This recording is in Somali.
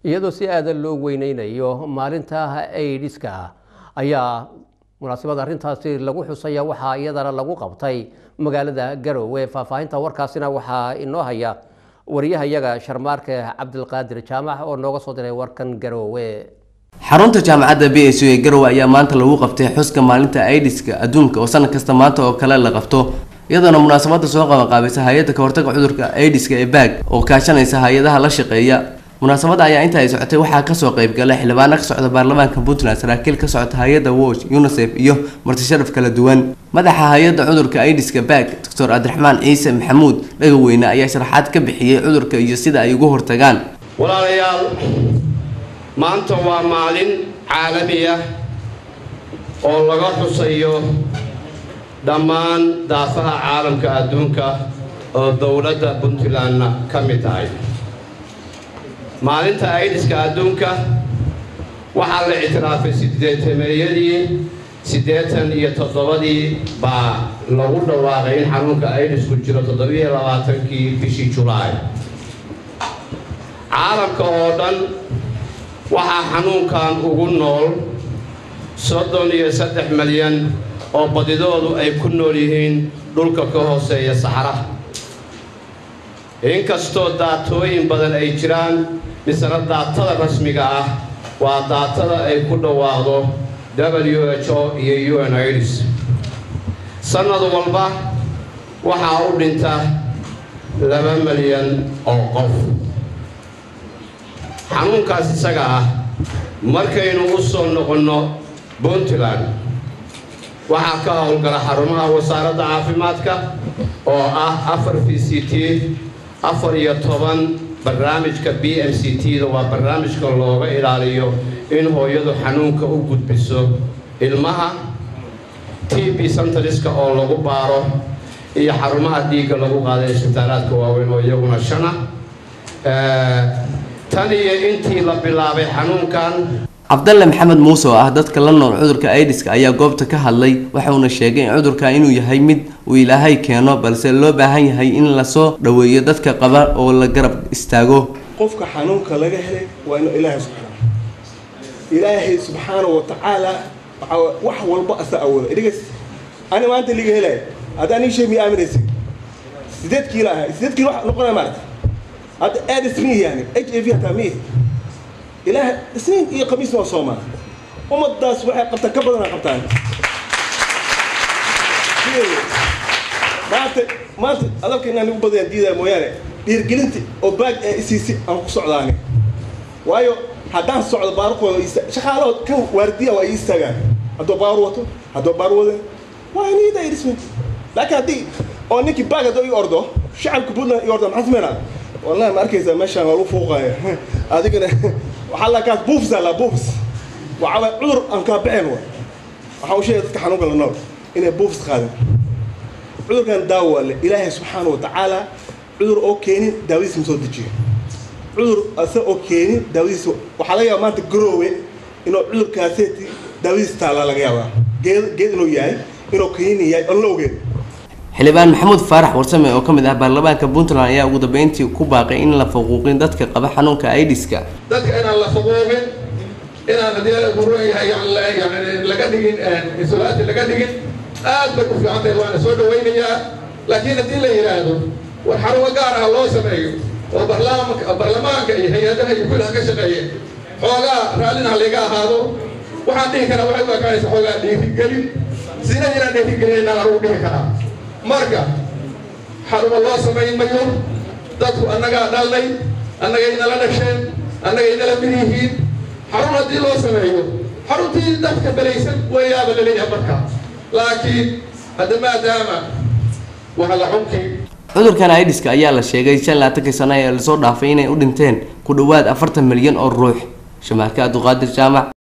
iyadoo si aadan loo weyneynayo maalinta aidiska ayaa munaasabad arrintaasi lagu xusaya waxaa iyadana lagu qabtay magaalada garowe faahfaahinta warkaasina waxaa inoo haya wariyahayaga sharmaarke cabdilqaadir jaamac oo nooga soo diray warkan garowe xarunta jaamacadda b s u ee garowe ayaa maanta lagu qabtay xuska maalinta aidiska adduunka oo sanad kasta maanta oo kale la qabto iyadoona munaasabada soo qabanqaabisa hay-adda kahortaga cudurka aidiska ee baag oo kaashanaysa hay-adaha la shaqeeya munaasabada ayaa inta ay socotay waxaa kasoo qeybgalay xildhibaano ka socda baarlamaanka puntland saraakiil ka socota hay-adda watch unisef iyo martisharaf kala duwan madaxa hay-adda cudurka aidiska baag doctor cabdiraxmaan ciise maxamuud dhagaweyne ayaa sharaxaad ka bixiyey cudurka iyo sida ay uga hortagaan walaalayaal maanta waa maalin caalami ah oo laga xusayo dhammaan daafaha caalamka adduunka oo dowladda puntlandna ka mid tahay maalinta aidiska adduunka waxaa la ictiraafay siddeetameeyadii siddeetan iyo toddobadii baa lagu dhawaaqay in xanuunka aidisku jiro toddobiyo labaatankii bishii julaay caalamka oo dhan waxaa xanuunkan ugu nool soddon iyo saddex malyan oo badidoodu ay ku nool yihiin dhulka ka hooseeya saxaraha inkastoo daatooyin badan ay jiraan misena daatada rasmiga ah waa daatada ay ku dhawaaqdo w h o iyo un idis sannad walba waxaa u dhinta laba malyan oo qof xanuunkaas isaga ah markaynu u soo noqonno puntland waxaa ka howlgala xarumaha wasaaradda caafimaadka oo ah afar v c t afar iyo toban barnaamijka b m c t-da waa barnaamijka looga ilaaliyo in hooyadu xanuunka u gudbiso ilmaha t b centariska oo lagu baaro iyo xarumaha dhiigga lagu qaaday isbitaalaadka waaweyn oo iyaguna shana tan iyo intii la bilaabay xanuunkan cabdalle maxamed muuse oo ah dadka la nool cudurka aidiska ayaa goobta ka hadlay waxauna sheegay in cudurka inuu yahay mid uu ilaahay keeno balse loo baahan yahay in lasoo dhoweeyo dadka qaba oo la garab istaago qofka xanuunka laga helay waa inuu ilaahay subxaana ilaahay subxaana wa tacaala wax walba asa awooda idhigas ani maanta liga helaya haddaan ii shay miya aaminaysa sideed kiilo ahay sideed kiilo wax noqonaya maarata hadda aadis miya yani h a v hataa miya ilaah isniin iyo khamiisna waa soomaa ummadaas waxay qabtaan ka badana qabtaan maanta maanta adalka inaan ugu badayaan diidaya mooyaane dhiirgelinta oo baag ee isiisi aan ku socdaani waayo haddaan socdo baarukooda shaqaalahood kan waardiya waa ii istaagaan hadduu baaru wato hadduu baaru wadan waa niida irismi laakiin haddii oo ninkii baag hadduu ii ordo shacabka puntland ii ordo maxaa sameynaa wallahi ma arkaysaa meeshaan waa lagu fuuqaya adigana waxaa la kaas buufs la buufs waxaa cudur aan kaa bixin wa waxaa u sheegay dadka xanuunka la nool inay buufs qaadin cudurkan daawo waa le ilaahay subxaana wa tacaala cudur oo keenin daawadiisa ma soo dejiyo cudur ase oo keenin daawadiisa waxaa laga yaaba maanta garoowe inuu cudurkaaseeti daawadiisa taallaa laga yaabaa geed geed inuu yahay inuu keenin yahay oon la ogeyn xildhibaan maxamuud faarax warsame oo ka mid ah baarlamaanka puntland ayaa ugu dambeyntii ku baaqay in la faquuqin dadka qaba xanuunka aidiska dadka inaan la faquuqin inaan haddii guru yani laga dhigin isolaati laga dhigin aad bay ku fiican tahay waana soo dhawaynayaa laakiin haddii la yidhaahdo war xarumo gaar ah loo sameeyo oo barlamanka barlamaanka iyo hay-adaha iyo kullaha ka shaqeeya xoogaa raallina layga ahaado waxaan dhihi karaa waxay u ekaanaysa xoogaa dhiirigelin sina inaan dhiirigelinayna anugu dhihi karaa marka xarumo loo samayn mayo dadku annagaa dhalnay annagay nala dhasheen annagay nala mid yihiin xarun haddii loo sameeyo xaruntii dadka belaysan wayaaba laleeyahay marka laakiin hadda maadaama waa la xunkii cudurkan aidiska ayaa la sheegay shan laatankii sano ee lasoo dhaafay inay u dhinteen ku dhowaad afartan milyan oo ruux shamaarka abduqaadir jaamac